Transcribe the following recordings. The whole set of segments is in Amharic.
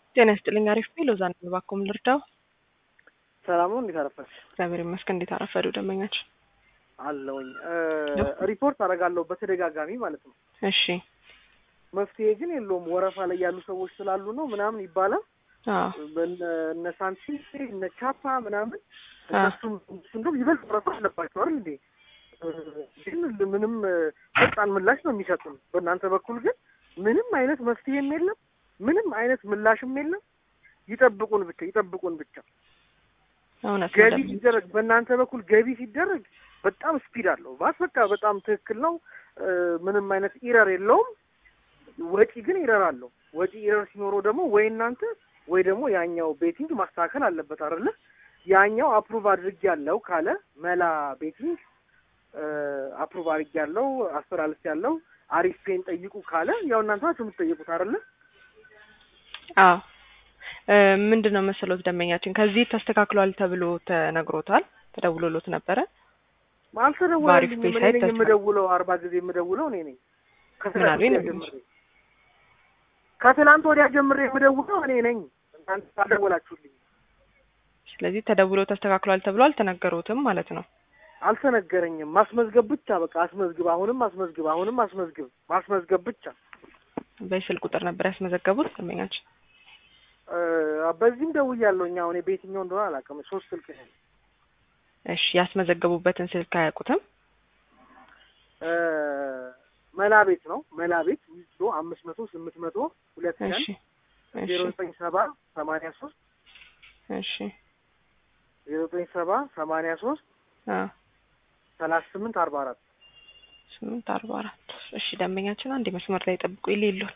ጤና ይስጥልኝ። አሪፍ ነው። ሎዛ ነኝ። እባክዎን ልርዳው? ሰላም ነው። እንዴት አረፈች? እግዚአብሔር ይመስገን። እንዴት አረፈዱ ደንበኛችን? አለውኝ ሪፖርት አደርጋለሁ በተደጋጋሚ ማለት ነው። እሺ መፍትሄ ግን የለውም። ወረፋ ላይ ያሉ ሰዎች ስላሉ ነው ምናምን ይባላል። አዎ በነ- እነ ሳንቲ እነ ቻፓ ምናምን አዎ። እነሱም እንደውም ይበልጥ ወረፋ አለባቸው አይደል እንዴ? ግን ምንም ፈጣን ምላሽ ነው የሚሰጡን። በእናንተ በኩል ግን ምንም አይነት መፍትሄም የለም፣ ምንም አይነት ምላሽም የለም። ይጠብቁን ብቻ ይጠብቁን ብቻ። እውነት ነው ገቢ ደንበኛ። ሲደረግ በእናንተ በኩል ገቢ ሲደረግ በጣም ስፒድ አለው። ባስ በቃ በጣም ትክክል ነው። እ፣ ምንም አይነት ኢረር የለውም። ወጪ ግን ኢረር አለው። ወጪ ኢረር ሲኖረው ደግሞ ወይ እናንተ ወይ ደግሞ ያኛው ቤቲንግ ማስተካከል አለበት አይደለ? ያኛው አፕሩቭ አድርግ ያለው ካለ መላ ቤቲንግ አፕሩቭ አድርግ ያለው አስተላልፍ ያለው አሪፍ ፔን ጠይቁ ካለ ያው እናንተ ናችሁ የምትጠይቁት አይደለ? አዎ እ፣ ምንድን ነው መሰሎት ደንበኛችን ከዚህ ተስተካክሏል ተብሎ ተነግሮታል፣ ተደውሎሎት ነበረ። በአሪፍ አልተደወለልኝም። ፔ እኔ ሳይት ነኝ ተስፋ- የምደውለው፣ አርባ ጊዜ የምደውለው እኔ ነኝ። ምን አሉኝ ከትናንት ወዲያ ነው ጀምሬ ከትናንት ወዲያ ጀምሬ የምደውለው እኔ ነኝ። እናንተ አልደወላችሁልኝ፣ ስለዚህ ተደውሎ ተስተካክሏል ተብሎ አልተነገሩትም ማለት ነው። አልተነገረኝም። ማስመዝገብ ብቻ በቃ አስመዝግብ፣ አሁንም አስመዝግብ፣ አሁንም አስመዝግብ፣ ማስመዝገብ ብቻ። በስልክ ቁጥር ነበር ያስመዘገቡት ደንበኛችን። እ፣ በዚህም ደውያለሁ። እኛ አሁን በየትኛው እንደሆነ አላውቅም። ሶስት ስልክ ነው እሺ ያስመዘገቡበትን ስልክ አያውቁትም? እ፣ መላ ቤት ነው መላ ቤት ዊዝዶ አምስት መቶ ስምንት መቶ ሁለት ቀን እሺ እሺ ዜሮ ዘጠኝ ሰባ ሰማንያ ሶስት እሺ ዜሮ ዘጠኝ ሰባ ሰማንያ ሶስት አ ሰላሳ ስምንት አርባ አራት ስምንት አርባ አራት እሺ ደንበኛችን አንድ መስመር ላይ ጠብቁ ይሌሉት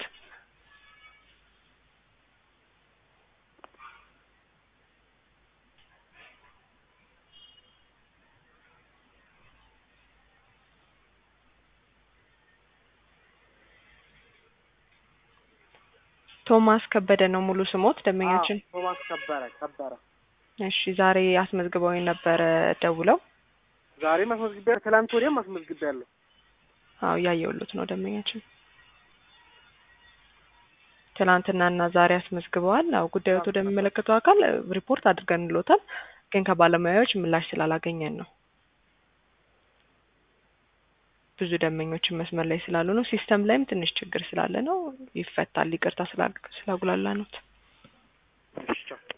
ቶማስ ከበደ ነው ሙሉ ስሞት ደንበኛችን አዎ፣ ቶማስ ከበረ ከበረ እሺ ዛሬ አስመዝግበው ነበረ ደውለው ዛሬም አስመዝግቤያለሁ። ትላንት ወዲያም አስመዝግቤያለሁ። አዎ እያየሁሎት ነው ደንበኛችን ትናንትናና ዛሬ አስመዝግበዋል አዎ ጉዳዮት ወደሚመለከተው አካል እ፣ ሪፖርት አድርገንሎታል ግን ከባለሙያዎች ምላሽ ስላላገኘን ነው ብዙ ደንበኞችን መስመር ላይ ስላሉ ነው ሲስተም ላይም ትንሽ ችግር ስላለ ነው ይፈታል ይቅርታ ስላጉላላ ነው እሺ፣ ቻው።